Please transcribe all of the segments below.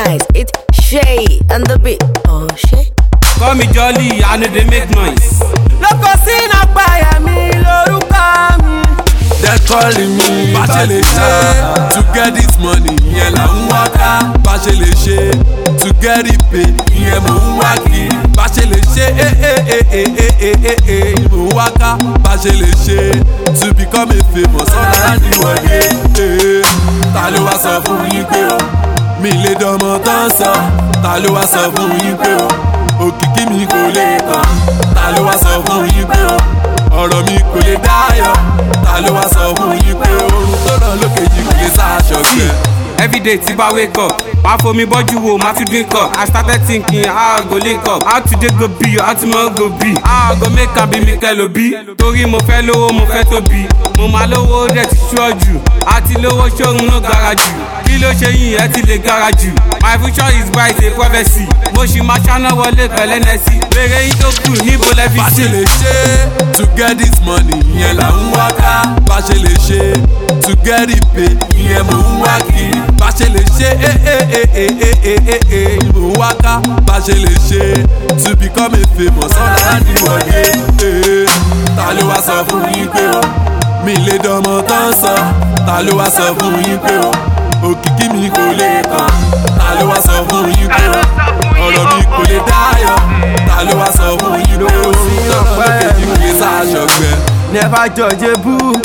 twice. It's Shay and the beat. Oh shit. Call me Jolly, I know they make noise. lóko sínú apáyà mi lórúkọ mi. They're calling me bá ṣe lè ṣe to get this money ìyẹn là ń wá ká bá ṣe lè ṣe to get it pay ìyẹn mò ń wá kiri bá ṣe lè ṣe eh eh eh eh eh eh eh eh mò ń wá ká bá ṣe lè ṣe to become a famous ọ̀nà àdìwọ̀dé eh ta ló wá sọ fún yín pé o mi lè dánmọ́ tán sọ ta ló wá sọ fún yín pé o òkìkí mi kò lè tán ta ló wá sọ fún yín pé o ọ̀rọ̀ mi kò lè dáyọ̀ ta ló wá sọ fún yín pé oorun tó ràn lókè yìí kò lè sáàṣọ gbẹ. Everyday tí bá wake up, máa fomi bọ́jú wo, máa tún drink up. I started thinking how I go link up, how today go be, how tomorrow go be. How I go make am be mi kẹ́lò bí. Torí mo fẹ́ lówó, mo fẹ́ tóbi. Mo máa lówó dẹ̀ ti ṣọ́ jù. Àti lówó ṣóhun ló gara jù. Kí ló ṣe yín ẹ ti lè gara jù? My future is bright, a prophecy. Mo ṣì máa ṣáná wọlé pẹ̀lẹ́ nẹ́sì. Bèrè yín tó kù níbo lẹ fi bá ṣe sí. lè ṣe to get this money ìyẹn là ń wá ká bá ṣe lè ṣe to get it pay ìyẹn mò ń wá kiri bá ṣe lè ṣe eh eh eh eh eh eh eh eh mò ń wá ká bá ṣe lè ṣe to become a famous ọ̀nà àdìwọ̀dé eh ta ló wá sọ fún yín pé o mi lè dánmọ́ tán sọ ta ló wá sọ fún yín pé o òkìkí mi kò lè tán ta ló wá sọ fún yín pé o ọ̀rọ̀ mi kò lè dáyọ̀ ta ló wá sọ fún yín pé o sọ̀rọ̀ lókè yìí kò lè sáàṣọ̀gbẹ́. never judge a book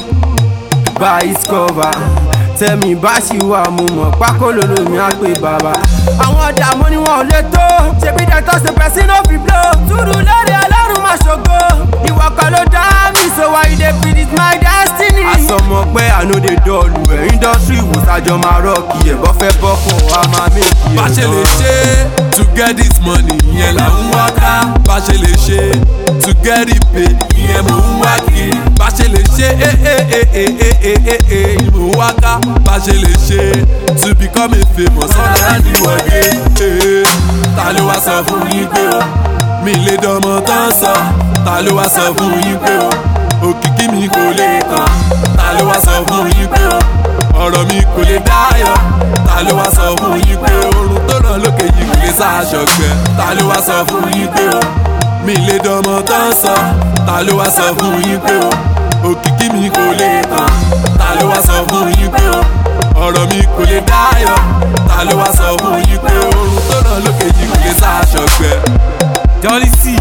by its cover tẹ̀mí bá ṣì wà mo mọ̀ pákó lòlò mi á pè bàbá. àwọn ọ̀dààmú ni wọn ò lè tó ṣebí dẹ́tọ́ ṣe pẹ̀sí no fit blow túrú lórí ọlọ́run máa ṣògo ìwọ kan ló dá mi so why you dey predict my destiny. àsọmọ pé àánú dey dọ́ọ̀lù ẹ̀ industry ìwòsàjọ máa rọ́ọ̀kì ẹ̀ bọ́ fẹ́ bọ́kọ̀ wa máa méjì ẹ̀ bá ṣe lè ṣe to get this money ìyẹn là ń wá ká bá ṣe lè ṣe to get it pay ìyẹn mò ń wá kiri bá ṣe lè ṣe eh eh eh eh eh eh eh eh mò ń wá ká bá ṣe lè ṣe to become a famous ọ̀nà àdìwọ̀dé eh ta ló wá sọ fún yín pé o mi lè dánmọ́ tán sọ ta ló wá sọ fún yín pé o òkìkí mi kò lè tán ta ló wá sọ fún yín pé o ọ̀rọ̀ mi kò lè dáyọ̀ ta ló wá sọ fún yín pé oorun tó ràn lókè yìí kò lè sáàṣọgbẹ ta ló wá sọ fún yín pé o mi lè dánmọ́ tán sọ ta ló wá sọ fún yín pé o òkìkí mi kò lè tán ta ló wá sọ fún yín pé o ọ̀rọ̀ mi kò lè dáyọ̀ ta ló wá sọ fún yín pé oorun tó ràn lókè yìí kò lè sáàṣọgbẹ. Jolly C.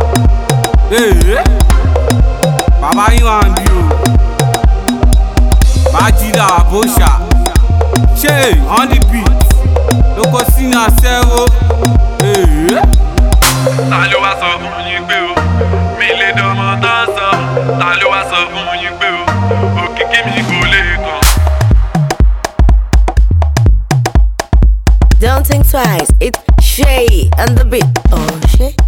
Ee. Bàbá yín wà ń bí o. Bájídà Àbóṣà. Ṣé on the beat? Lóko sínú aṣẹ́wó. Ee. ta ló wá sọ fún yín pé o mi lè dánmọ́ tán sọ ta ló wá sọ fún yín pé o òkìkí mi kò lè kàn. Don't think twice. It's Shay and the beat. Oh shit.